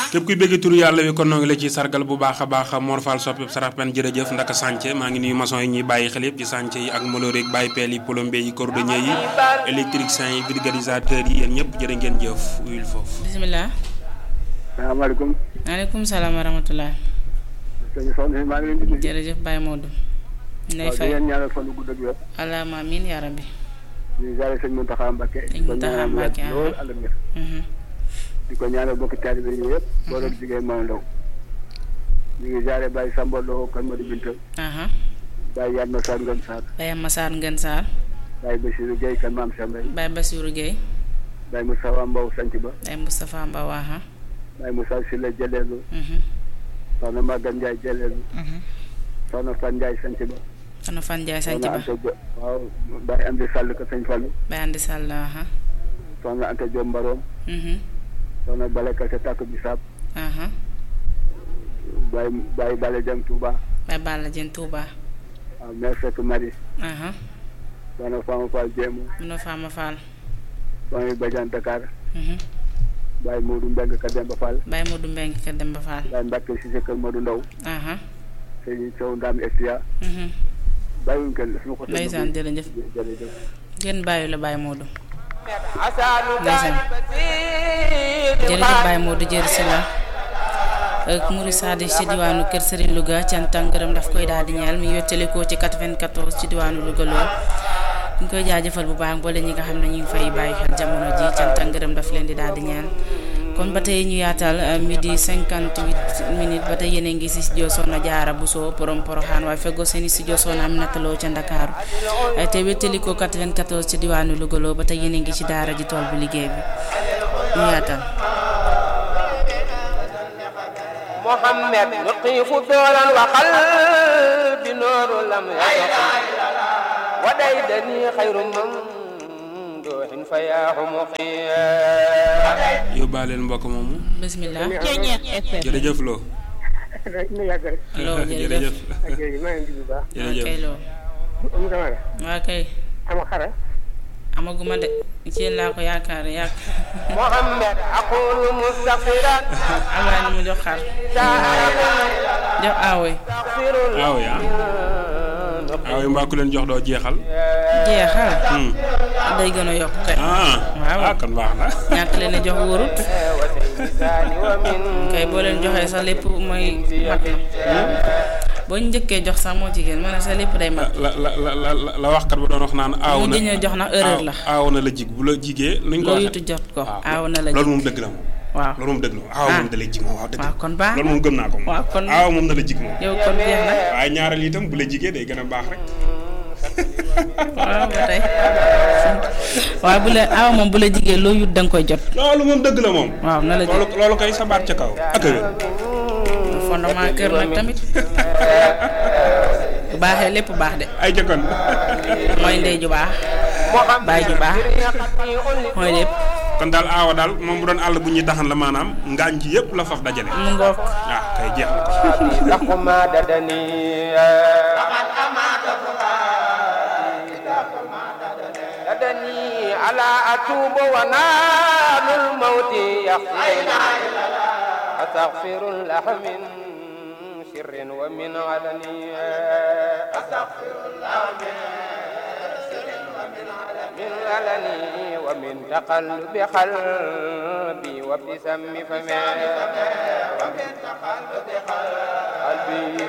képp kuy bëgg turu yàlla wi kon noo ngi la ci sargal bu baax a baax Mor Fall soppi sarax pen jërëjëf ndaka sànce maa ngi nuyu maçon yi ñuy bàyyi xel yëpp ci sànce yi ak moloore yi bàyyi peel yi plombier yi cordonnier yi électricien yi vulgarisateur yi yéen ñëpp jërë ngeen jëf uyul foofu bisimilah. salaamaaleykum. maaleykum salaam wa rahmatulah. sëñ soxna si maa ngi leen di nuyu. jërëjëf Baye Modou. ñu lay waaw di fay leen ñaanal fan wu gudd ak wér. allahumma amiin yaa rabbi. di jaare sëñ Mountakha Mbacké. Sëñ Mountakha Mbacké, di ko ñaanal lool ànd ak wér. Mhm. di ko ñaanal bokki taalibe yi yëpp. boo doon jigéen Maam Ndaw. ñu ngi jaare Baye Samba Lo kan Madi Binta. aha Baye Yatma Sarr Ngën Sarr. Baye Massar Ngën Sarr. Baye Bassirou Gueye kan Maam Cheikh Mbaye. Baye Bassirou Gueye. Baye Moustapha Mbow Sanc Ba. Baye Moustapha Mbaw aha Baye Moussa Sylla Jëleelu. Mhm. soxna Maguette Ndiaye Jëleelu. Mhm. soxna Fan Ndiaye Sanc Ba. soxna Fan Ndiaye sanc soxna ba Anta Diop waaw Baye Amdi Sall ka Sëñ Fallu. Baye Andi Sall aha soxna Anta Diop Mbaroom. Mhm. soxna Bale Kase Takk Bisaab. aha Baye Baye Bale Jam Touba. Baye Balla Dieng Touba waaw mère Seck Marie. aha soxna Fama Fall Jéemu. Mino Fama Fall soxna Badiane Dakar. Mhm. Baye Modou Mbeng ka Demba Fall. Baye Modou Mbengue Kër Demba Fall Baye Mbacke Cissé kër Modou Ndaw. aha Sëñ Sow Ndam Estia. Mhm. bàyyiwuñ kenn su ma ko. ndeysaan jërëjëf jërëjëf. ngeen bàyyi la Baye Modou ndeysaan jërëjëf Baye Modou jërë si la ak Mouride Sadi ci diwaanu Kër Serigne Louga cant ak ngërëm daf koy daal di ñeel mi yottali ko ci 94 ci diwaanu Louga lool ñu ngi koy jaajëfal bu baax boole ñi nga xam ne ñu ngi fay bàyyi xel jamono ji cant ak ngërëm daf leen di daal di ñeel kon ba tey ñu yaatal euh, midi 58 minutes ba tey yéen a ngi si studio Soxna Jaara Bousso borom Poroxaan waaye feggoo seen i studio Soxna Aminata Lo ca Ndakaaru ay te wettali ko 94 ci diwaanu Louga loo ba tey yéen a ngi ci daara ji tool bi liggéey bi ñu yaatal محمد نقيف دولا وقلب نور لم يسق وديدني خير ممدوح فياه مقيا yóbbaaleel mbokk moomu bismillah jërëjëf loo na yàgg rek. loo jërëjëf ak yooyu maa ngi leen di bu baax. waa jërëjëf kay loo Oumou Camara. waa kay ama xara. amaguma de ci yéen laa ko yaakaar yaak محمد أقول مستغفرا amaa ni mu jox xar jox aawoy أستغفر aaw yaa aaw yi mbaa ku leen jox doo jeexal jeexal Hmm. day gën a yokk kay ah Waaw. ah kon baax na ñàkk leen a jox wóorut وسيدان ومن kay boo leen joxee sa lépp mooy mat na boo ñu njëkkee jox sax moo jigéen ma ne sa lépp day mat la la la la la la waxkat ba doon wax naan aaw mu na diñu jox na erreur la aaw na la jig bu la jigee nuñ ko loo waxee yutu jot ko waaw aaw na la loolu moom dëgg la moom waaw loolu moom dëgg la moom aaw moom Ah. da lay jig moom waaw dëgg waaw la kon baax loolu moom gëm naa ko moom waaw kon aaw moom da la jig moom yow kon jeex na waaye ñaareel itam bu la jigee day gën a baax rek waaw ba tey waaw bu la aaw moom bu la jigéen loo yut da nga koy jot loolu moom dëgg la moom waaw na la loolu jot loolu kay sa baat ca kaw ak a wér fondement kër nag tamit bu baaxee lépp baax de ay jëkkoon mooy ndey ju baax baay ju baax mooy lépp kon daal aawa daal moom bu doon àll bu ñuy taxan la maanaam ngaañ ci yëpp la faf dajale mu ngoog ah kay jeex na ko لهما ددني ددني على أتوب ونال الموت يخفينا أستغفر الله من سر ومن علني أستغفر الله من سر ومن علني من علني ومن تقلب قلبي وابتسام فمي ومن تقلب قلبي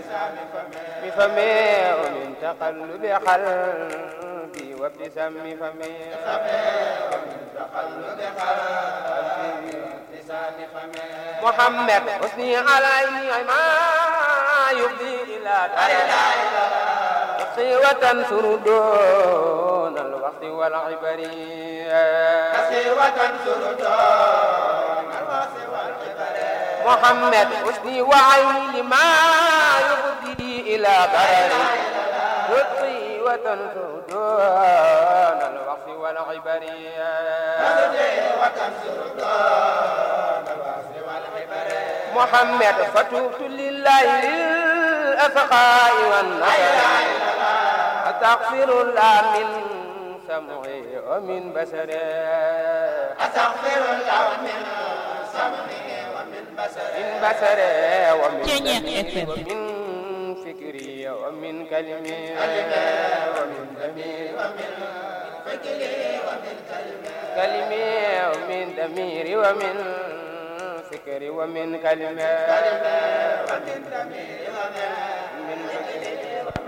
بفمي ومن تقلب قلبي وابتسام فمي ومن تقلب قلبي وابتسام فمي محمد حسني علي ما يفضي إلى تقي وتنصر دون الوقت والعبر تقي وتنصر دون الوقت والعبر محمد حسني وعيني ما يفضي إلى ضرر لطفي وتنصر دون الوقت والعبر محمد فتوبت لله للأسقاء والنصر أستغفر الله من سمعي ومن بصري أستغفر الله من سمعي ومن بصري ومن دمي ومن فكري ومن كلمي ومن دمي كلمي ومن دميري ومن فكري ومن كلمة من فكري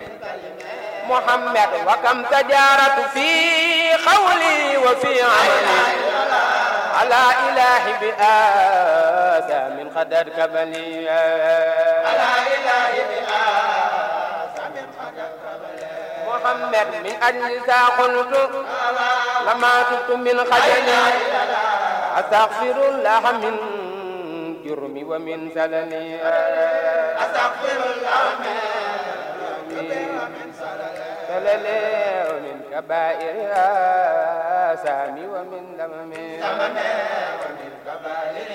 محمد وكم تجارت في قولي وفي عملي على إله بآسى من قدر كبلي على إله بآسى من قدر كبلي محمد من أجل ذا قلت لما تبت من خجلي أستغفر الله من جرمي ومن زللي أستغفر الله من جرمي ومن زللي ومن كبائر آثامي ومن ذممي ومن كبائر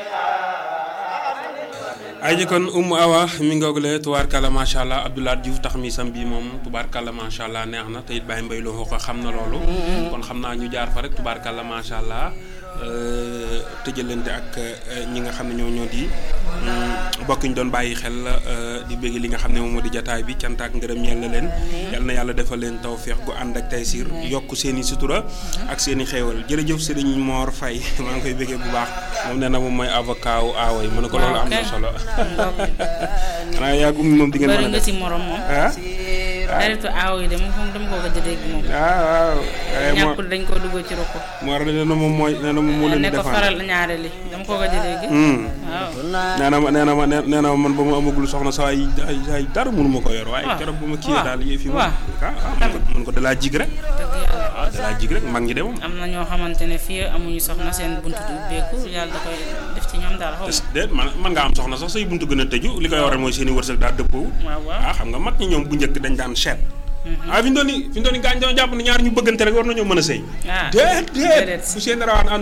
ay jëkkoon Umu Awa mi ngoogule tubaarkàlla macha allah Abdoulaye Diouf tax mi sam bii moom tubaarkàlla macha allah neex na te it Baye Mbaye loo ko xam na loolu. kon xam naa ñu jaar fa rek tubaarkàlla macha allah tëjalante ak ñi nga xam ne ñoo ñoo di bokk ñu doon bàyyi xel di bëgg li nga xam ne moom moo di jataay bi cant ak ngërëm ñeel na leen. yal na yàlla defal leen tawféex gu ànd ak taysiir yokk seen i sutura ak seen i xéewal jërëjëf Serigne Mor Faye maa ngi koy bëggee bu baax moom nee na moom mooy avocat wu aawo yi mën na ko loolu am na solo. xanaa yaa gum moom di ngeen mën a bëri nga def ci morom moom. ah. xaritu aaw yi de moom moom dama ko gëj a dégg moom. ah waaw. waaye moo ñàkkul dañ ko dugg ci ruq. moo nee na moom mooy nee na moom moo leen di ne ko défendre. faral ñaare li dama ko gëj a dégg. Hmm. waaw. nee na ma nee na ma nee nee na ma man ba ma amagul soxna saa yi ay ay dara mënu ma ko yor waaye waaw. keroog bu ma kiiyee waaw. daal yëf yi moom. waaw. ah ah man ko man ko dalaa jig rek. dëgg yàlla. ah dalaa jig rek mag ñi de moom. am na ñoo xamante ne fii amuñu soxna seen buntu du ubbeeku yàlla da koy def ci ñoom daal xaw est ma. déet man man nga am soxna sax say buntu gën a tëju li koy waral mooy seen i wërsëg daal dëppoo. waaw waaw. ah xam nga mag ñi ñoom bu njëkk dañ daan seet. ah fi ñu doon nii fi ñu doon nii gaañ doon jàpp ne ñaar ñu bëggante rek war nañoo mën a sëy. ah déet déet déedéet. bu seen rawaan ànd